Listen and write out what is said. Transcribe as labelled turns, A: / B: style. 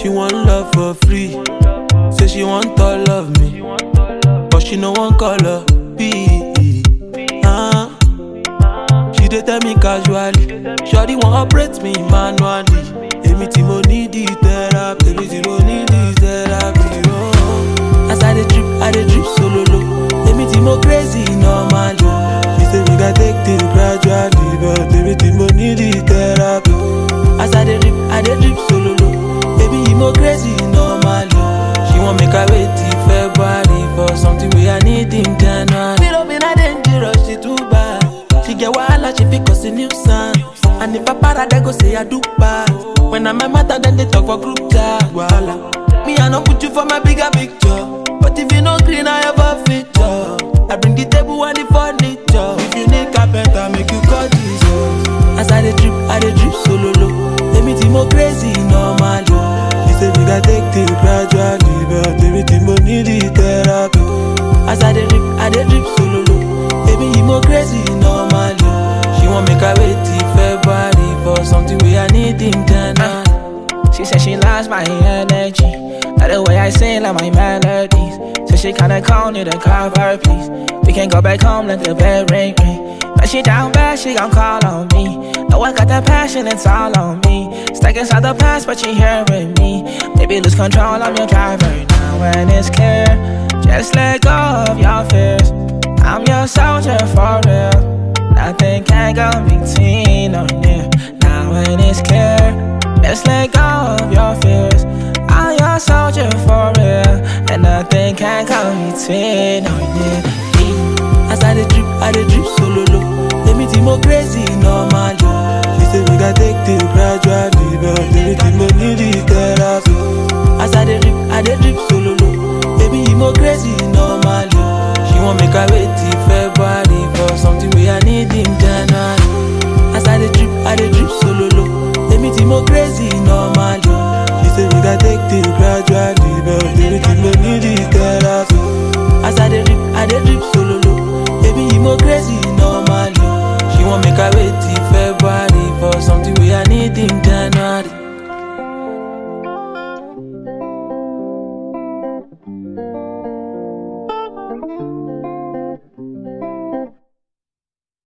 A: She want love for free. Say she want all of me. But she no one color B. Uh, she dey tell me casually. Shawty want operate me manually. Èmi tí mo need the therapy. Èmi tí mo need the therapy. Oh. As I dey drip, I dey drip solo low. Èmi tí mo crazy normally. She say we gats take things gradually, but èmi tí mo need the therapy. As I dey drip, I dey drip solo low. Baby, you mo crazy normally. She want make I wait till February for something we I need in January. Little bit I dangerous, she too bad. She get wahala, she fit cause a nuisance. And if I para, they go say I do bad. When I'm a matter, then they talk for group chat. Wahala. Me, I no put you for my bigger picture. But if you no green, I have a feature. I bring the table and the furniture. If you need carpenter, make you call Jesus. As I dey drip, I dey drip solo low. Èmi tí mo crazy normally. She say we gats take things gradually, but èmi tí mo need the therapy. As I dey drip, I dey drip solo low. Baby, you mo crazy normally. She want make I wait till February for something we I need in January.
B: She said she loves my energy. Like the way I sing, like my melodies. So she kinda call me to call her, please. We can go back home, let the bell ring, ring. But she down bad, she gon' call on me. Know I got that passion, it's all on me. Stuck inside the past, but she here with me. Baby, lose control, I'm your driver now, and it's clear. Just let go of your fears. I'm your soldier for real. Nothing can go between or near. Now when it's clear, just let go of your fears. I'm your soldier for real, and nothing can go between or near.
A: As I dey drip, I dey drip solo low. Èmi tí mo crazy normally. She say we gats take things